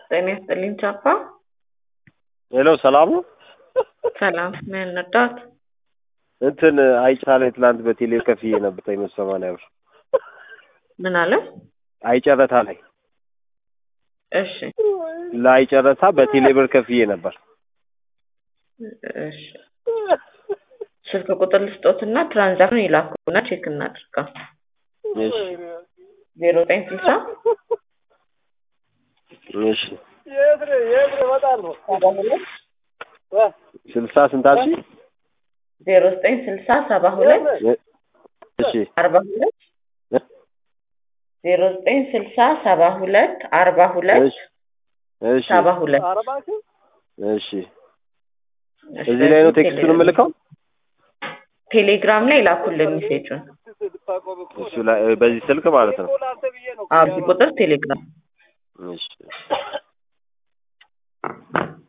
ጤና ይስጥልኝ ቻፓ። ሄሎ ሰላም ነው። ሰላም ምን እንርዳት? እንትን አይጫለ ትላንት በቴሌ ከፍዬ ነበር መቶ ሰማንያ ብር ምን አለ? አይጨረታ ላይ እሺ ለአይጨረታ በቴሌ ብር ከፍዬ ነበር። እሺ ስልክ ቁጥር ልስጦትና ትራንዛክሽን ይላኩና ቼክ እናድርገው። እሺ ዜሮ ዘጠኝ ስልሳ እሺ ሰባ ሁለት ስልሳ ስንት አልሽኝ? ዜሮ ዘጠኝ ስልሳ ሰባ ሁለት እሺ አርባ ሁለት ዜሮ ዘጠኝ ስልሳ ሰባ ሁለት አርባ ሁለት እሺ እሺ ሰባ ሁለት እሺ እዚህ ላይ ነው ቴክስቱን የምልከው? ቴሌግራም ላይ ላኩልን ሜሴጁን። እሱ ላይ በዚህ ስልክ ማለት ነው። አብ ቁጥር ቴሌግራም እሺ